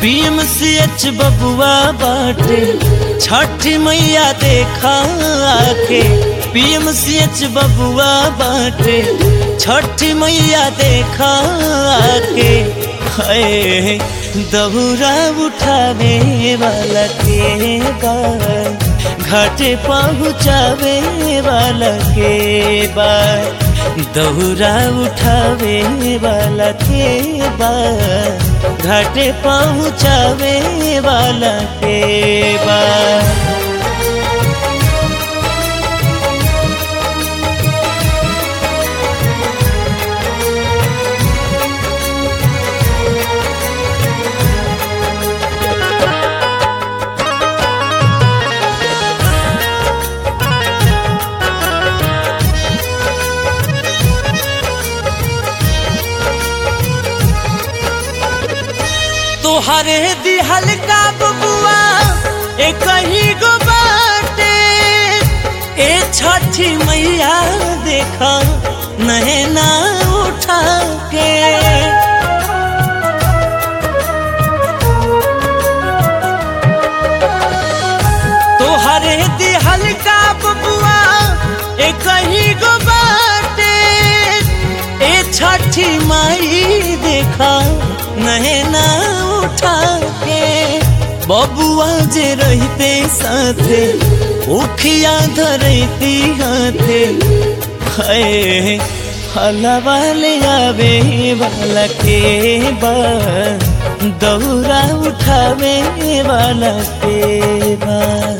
PMCH बबुआ बाटे छठ मैया देखा आके पीएमसीएच बबुआ बाटे छठ मैया देखा आके है दहुरा उठावे वाला के बा घाटे पहुँचावे वाला के बा दहुरा उठावे वाला के बा घाटे पहुँचावे वाला के बा तोहरे दिहल का बबुआ एक ही गो बाटे ए छठी मैया देखा नैना उठा के तोहरे दिहल का बबुआ एक ही गो बाटे ए छठी माई देखा नैना उठा के बबुआ जे रहते साथे उखिया धरती हाथे है हलवा ले आवे वाला के बा दौरा उठावे वाला के बा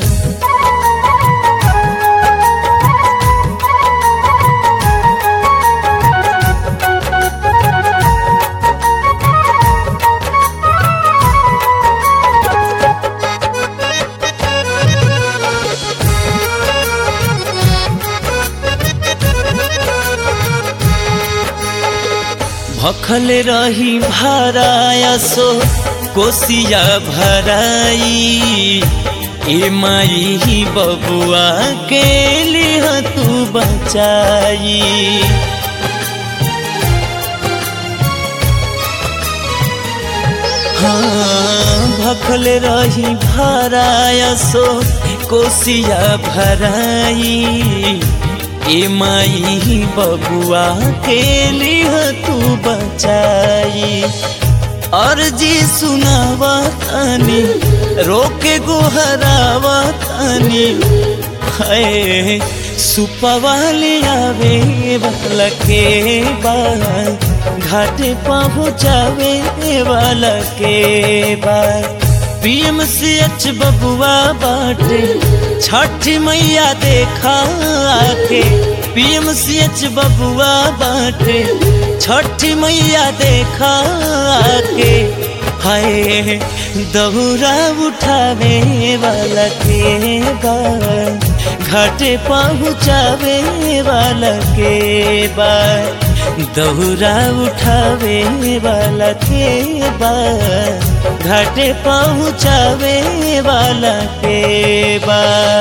भखल रही भराया सो कोसिया भराई ए माई बबुआ के लिह तू बचाई हाँ भखल रही भराया सो कोसिया भराई ए माई बबुआ के लिह तू बचाई अर्जी सुनावा तानी रोके गोहरावा तानी है सुपवाले आवे वाला के बा घाटे पहुँचावे वाला के बा पीएमसीएच बबुआ बाटे छठ मैया देखा आके पीएमसीएच बबुआ बाटे छठ मैया देखा आके हाय दहुरा उठावे वाला के बा घाटे पहुँचावे वाला के बा दहुरा उठावे वाला के बा घाटे पहुँचावे वाला के बा